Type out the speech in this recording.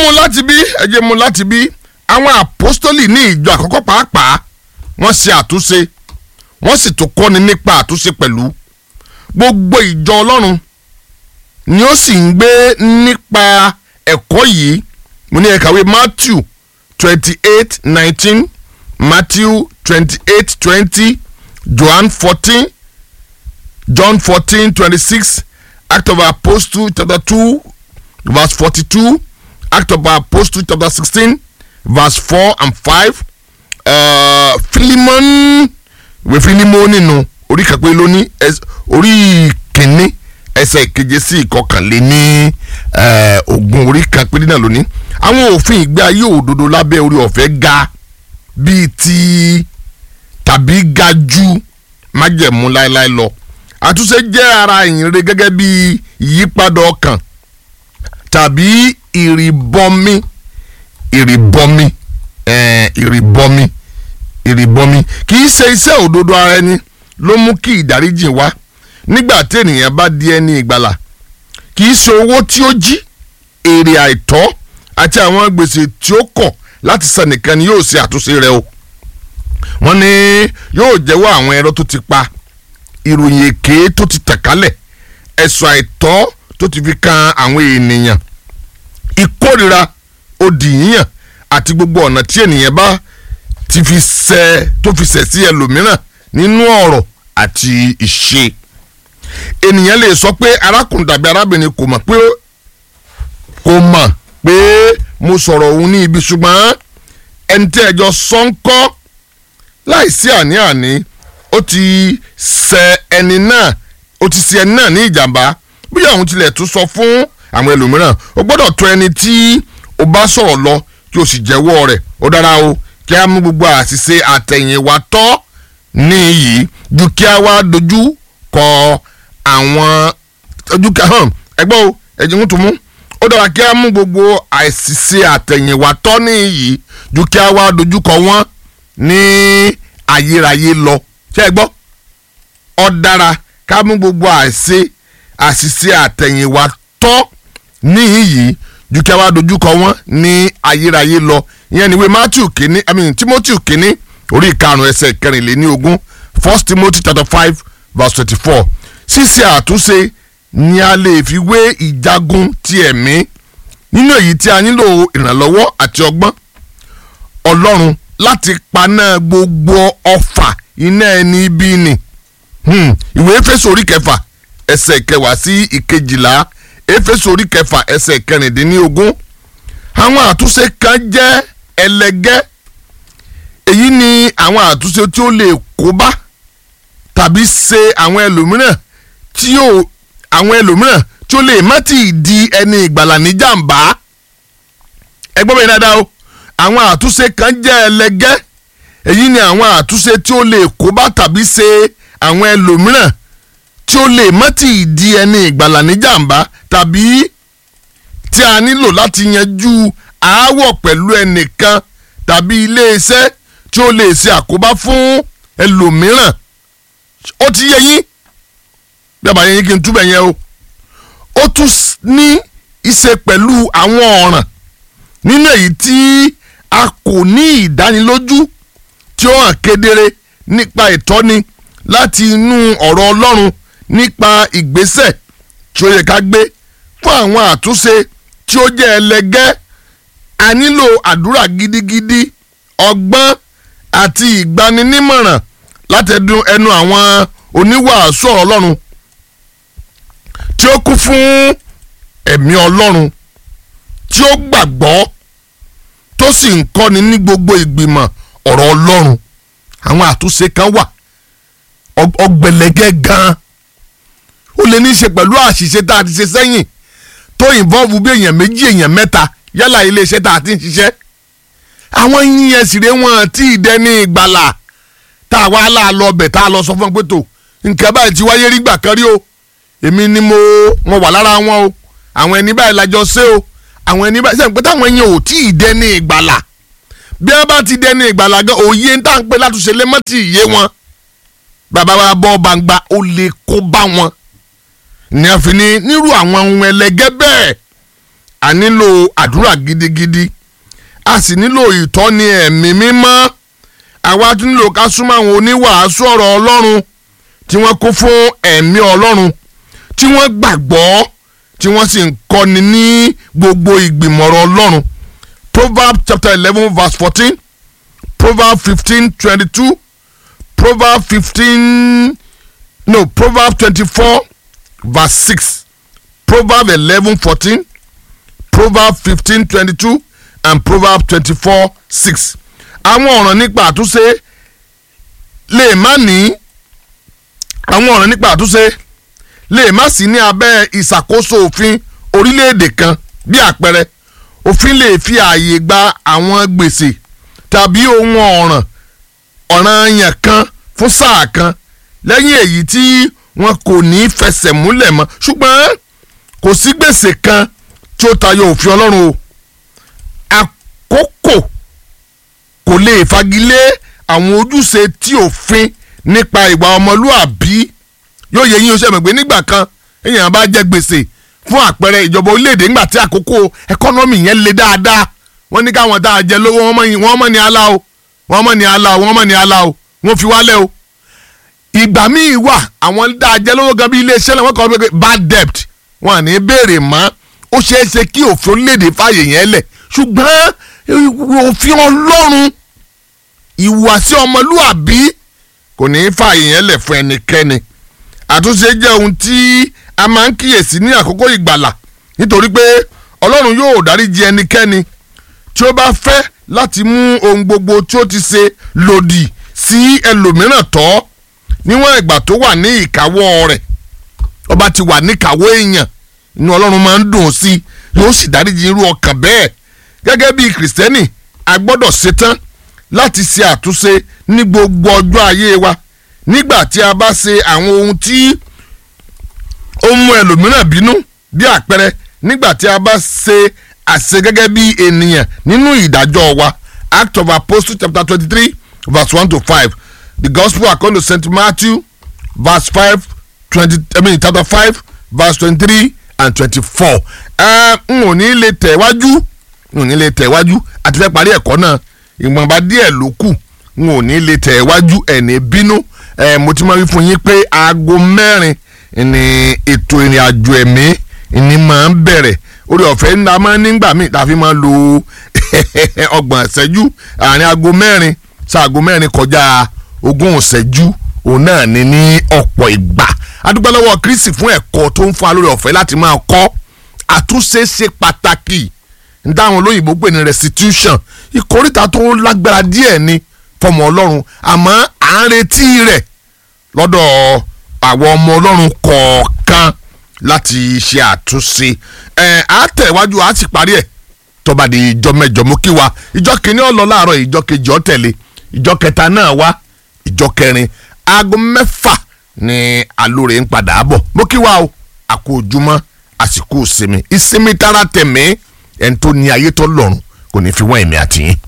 mú láti bí ẹ jẹ́ mú láti bí àwọn àpọ́stólì ní ìjọ àkọ́kọ́ pàápàá wọ́n ṣe àtúnṣe wọ́n sì tún kọ́ni nípa àtúnṣe pẹ̀lú gbogbo ìjọ ọlọ́run ni ó sì ń gbé nípa ẹ̀kọ́ yìí mo ní ẹ kàwé Matthew twenty eight nineteen Matthew twenty eight twenty John fourteen John fourteen twenty six Act of Apostles chapter two verse forty two Act of Apostles chapter sixteen verse four and five uh, Philemon ìwé Philemon nínú orí kàpé lóní orí kìíní ẹsẹ̀ ìkeje sí ìkọkànléní ogún orí kàpé nínú lóní àwọn òfin ìgbé ayé òdodo lábẹ́ orí ọ̀fẹ́ ga bíi ti tàbí ga ju májẹ̀mú láéláé lọ àtúnṣe jẹ́ ara ìyìnrere gẹ́gẹ́ bí ìyípadà ọkàn tàbí ìrìbọmi ìrìbọmi ìrìbọmi ìrìbọmi kì í ṣe iṣẹ́ òdodo ara ẹni ló mú kí ìdáríjì wá nígbà tí ènìyàn bá di ẹni ìgbàlà kì í ṣe owó tí ó jí èrè àìtọ́ àti àwọn gbèsè tí ó kọ̀ láti san nìkan ni yóò ṣe àtúnṣe rẹ̀ o wọ́n ní yóò jẹ́wọ́ àwọn ẹ̀rọ tó ti pa ìròyìn èké tó ti tàn kálẹ̀ ẹ̀sùn àìtọ́ tó ti fi kan àwọn ènìyàn ìkórira òdì yíyàn àti gbogbo ọ̀nà tí ènìyàn bá ti fi ṣẹ̀ tó fi ṣẹ̀ sí ẹlòmíràn nínú ọ̀rọ̀ àti ìṣe ènìyàn lè sọ pé arákùnrin tàbí arábìnrin kò mọ̀ pé kò mọ̀ pé mo sọ̀rọ̀ òun ní ibi ṣùgbọ́n ẹni tí ẹjọ́ sọ ń kọ́ láìsí àní-àní ó ti ṣẹ̀ ẹni náà ó ti ṣẹ̀ ẹni náà ní ìjàmbá bóyá òun tilẹ̀ tún sọ fún àwọn ẹlòmíràn ó gbọ́dọ̀ tó ẹni tí ó bá sọ̀rọ̀ lọ kí o sì jẹ́wọ́ rẹ̀ ó dára o kí a mú gbogbo àṣìṣe àtẹ̀yìnwá tọ́ níyì ju kí a wá dojú kọ àwọn ojú ká hàn ẹgbẹ́ o ẹ̀jẹ̀ ń tún mú ó dára kí a mú gbogbo àṣìṣe àtẹ̀yìnwá tọ́ níyì ju kí a wá dojú kọ wọ́n ní ayérayé lọ ṣé ẹ gbọ́ ó dára ká mú gbogbo àṣìṣe àṣìṣe àtẹ̀yìnwá tọ́ níyì ju kí a wá dojú kọ wọ́n ní ayérayé lọ ìyẹn níwèé Matthew kìíní I mean Timothy kìíní orí ìkarùn ẹsẹ̀ kẹrìnléní ogún First Timothy chapter five verse twenty-four ṣíṣe àtúnṣe ni a lè fi wé ìjagun ti ẹ̀mí nínú èyí tí a nílò ìrànlọ́wọ́ àti ọgbọ́n Ọlọ́run láti paná gbogbo ọfà iná ẹni ibi ni ìwé Éfésù orí kẹfà ẹsẹ̀ kẹwàá sí ìkejìlá Éfésù orí kẹfà ẹsẹ̀ kẹrìndínlógún àwọn àtúnṣe kan jẹ́ ẹlẹgẹ́ èyí ni àwọn àtúnṣe tí ó lè kó bá tàbí ṣe àwọn ẹlòmíràn tí ó àwọn ẹlòmíràn tí ó lè má ti di ẹni ìgbàlà ní jàǹbá ẹgbọ́n bẹ́ẹ̀ dáadáa o àwọn àtúnṣe kan jẹ́ ẹlẹgẹ́ èyí ni àwọn àtúnṣe tí ó lè kó bá tàbí ṣe àwọn ẹlòmíràn tí ó lè má ti di ẹni ìgbàlà ní jàǹbá tàbí tí a nílò láti yanjú aáwọ̀ pẹ̀lú ẹnìkan tàbí iléeṣẹ́ tí ó lè ṣe àkóbá fún ẹlòmíràn ó ti yẹ yín bí àbáyé yín kí n túbẹ̀ yẹn o ó tún ní í ṣe pẹ̀lú àwọn ọ̀ràn nínú èyí tí a kò ní ìdánilójú tí ó hàn kedere nípa ìtọ́ni láti inú ọ̀rọ̀ Ọlọ́run nípa ìgbésẹ̀ tí ó yẹ ká gbé fún àwọn àtúnṣe tí ó jẹ́ ẹlẹgẹ́ a nílò àdúrà gidigidi ọgbọ́n àti ìgbaninímọ̀ràn látẹ̀dùn ẹnu àwọn oníwàásù ọ̀rọ̀ Ọlọ́run tí ó kún fún ẹ̀mí Ọlọ́run tí ó gbàgbọ́ tó sì ń kọ́ni ní gbogbo ìgbìmọ̀ ọ̀rọ̀ Ọlọ́run àwọn àtúnṣe kan wà ọgbẹ̀lẹ̀gẹ́ gan-an ó lè ní í ṣe pẹ̀lú àṣìṣe tá a ti ṣe sẹ́yìn tó ìnvọ́ọ̀bù bí èèyàn méjì èèyàn mẹ́ta yálà iléeṣẹ́ tá a ti ń ṣiṣẹ́ àwọn yíyan sìrè wọn tí ì dẹni ìgbàlà tá a wá là lọ bẹ̀ tá a lọ sọ fún pé tó nǹkan báyìí ti wáyé rí gbà kan rí o èmi ni mo mo wà lára wọn o àwọn ẹni báyìí lájọ ṣe o àwọn ẹni báyìí sẹ́yìn pé táwọn yẹn ò tí ì dẹni ìgbàlà bí wọ́n bá ti dẹni ìgbàlà gan òye ń tà ń pè látúnṣe lẹ́mọ́tì ìyé wọn bàbá wa bọ́ gbangba ó lè kó bá wọn ní a fi ní nírú àwọn ohun ẹlẹgẹ́ bẹ́ẹ̀ a nílò àdúrà gidigidi a sì nílò ìtọ́ni ẹ̀mí mímọ́ àwa tún nílò ká súnmọ́ àwọn oníwàásù ọ̀rọ̀ ọlọ́run tí wọ́n kún fún ẹ̀mí ọlọ́run tí wọ́n gbàgbọ́ tí wọ́n sì ń kọ́ni ní gbogbo ìgbìmọ̀rọ̀ ọlọ́run proverbs chapter eleven verse fourteen proverbs fifteen twenty-two proverbs fifteen no proverbs twenty-four verse six proverbs eleven fourteen proverbs fifteen twenty-two and proverbs twenty-four six àwọn ọ̀ràn nípa àtúnṣe lè má ní àwọn ọ̀ràn nípa àtúnṣe lè má sí ní abẹ́ ìṣàkóso òfin orílẹ̀-èdè kan bí àpẹẹrẹ òfin lè fi ààyè gba àwọn gbèsè tàbí ohun ọ̀ràn ọ̀ràn yẹn kan fún sáà kan lẹ́yìn èyí tí wọn kò ní fẹsẹ̀ múlẹ̀ mọ́ ṣùgbọ́n kò sí gbèsè kan tí ó tayọ òfin ọlọ́run o àkókò kò lè fagilé àwọn ojúṣe tí òfin nípa ìwà ọmọlúàbí yóò yẹ yín o ṣe mọ̀ pé nígbà kan èèyàn bá jẹ gbèsè fún àpẹẹrẹ ìjọba orílẹ̀-èdè nígbà tí àkókò ẹkọ́nọ́mì yẹn le dáadáa wọ́n ní káwọn tá a jẹ lówó wọ́n mọ̀ ní ala o wọ́n mọ̀ ní ala o wọ́n mọ̀ ní ala o wọ́n fi wálẹ̀ o ìgbà míì wà àwọn tá a jẹ lówó gan bí iléeṣẹ́ náà wọ́n kọ́ pé bad debt wọn à ní béèrè mọ́ ó ṣeé ṣe kí òfin orílẹ̀-èdè fààyè yẹn lẹ̀ ṣùgbọ́n òfin ọlọ́run ìhùwàsí ọmọlúàbí kò ní í fààyè yẹn lẹ̀ fún ẹnikẹ́ni àtúnṣe jẹ́ ohun tí a máa ń kíyèsí ní àkókò ìgbàlà nítorí pé ọlọ́run yóò dáríjì ẹnikẹ́ni tí ó bá fẹ́ láti mú ohun gbogbo tí ó ti ṣe lòdì sí ẹlòmíràn tọ́ níwọ̀n ìgbà tó wà ní ìkáwọ́ rẹ̀ ó bá ti wà níkàwọ́ èèyàn inú ọlọ́run máa ń dùn sí yóò sì dáríjì irú ọkàn bẹ́ẹ̀ gẹ́gẹ́ bí kìrìsìtẹ́nì a gbọ́dọ̀ ṣetán láti ṣe àtúnṣe ní gbogbo ọjọ́ ayé wa nígbà tí a bá ṣe àwọn ohun tí ó mú ẹlòmíràn bínú bí àpẹẹrẹ nígbà tí a bá ṣe àṣe gẹ́gẹ́ bí ènìyàn nínú ìdájọ́ wa act of apostles chapter twenty-three verse one to five the gospel according to st matthew verse five twenty i mean chapter five verse twenty-three and twenty-four n ò ní lè tẹ̀ wájú n ò ní lè tẹ̀ wájú àti fẹ́ parí ẹ̀kọ́ náà ìwọ̀nba díẹ̀ ló kù n ò ní lè tẹ̀ wájú ẹ̀ní bínú mo ti máa wí fún yín pé aago mẹ́rin ni ètò ìrìn àjò ẹ̀mí ni máa ń bẹ̀rẹ̀ orí ọ̀fẹ́ ńlá máa ń nígbà míì tá a fi máa lo ọgbọ̀n ìṣẹ́jú àárín aago mẹ́rin ṣaago mẹ́rin kọjá ogún ìṣẹ́jú òun náà ni ní ọ̀pọ̀ ìgbà adúgbò lọ́wọ́ kristi fún ẹ̀kọ́ tó ń fún wa lórí ọ̀fẹ́ láti máa kọ́ àtúnṣe ṣe pàtàkì ń dáhùn olóyìnbó pè ní restitution ìkórìtà tó lágbára díẹ̀ ni fọmọ ọlọ́run àmọ́ à ń retí rẹ̀ lọ́dọ̀ àwọn ọmọ ọlọ́run kọ̀ọ̀kan láti ṣe àtúnṣe ẹ̀ á tẹ̀wájú á sì parí ẹ̀ tọ́ba di ìjọ mẹ́jọ mú kí wa ìjọ kìíní ó lọ láàárọ̀ ìjọ kejì ó tẹ̀lé ìjọ kẹta náà wá ìjọ kẹrin aago mẹ́fà ni alóore ń padà bọ̀ mú kí wa o àkó ojúmọ́ àsìkò ìsinmi ìsinmi tara tẹ̀mí ẹni tó ní ayé tó lọ́run kò ní fi wọ́n ẹ̀mí àtìyín.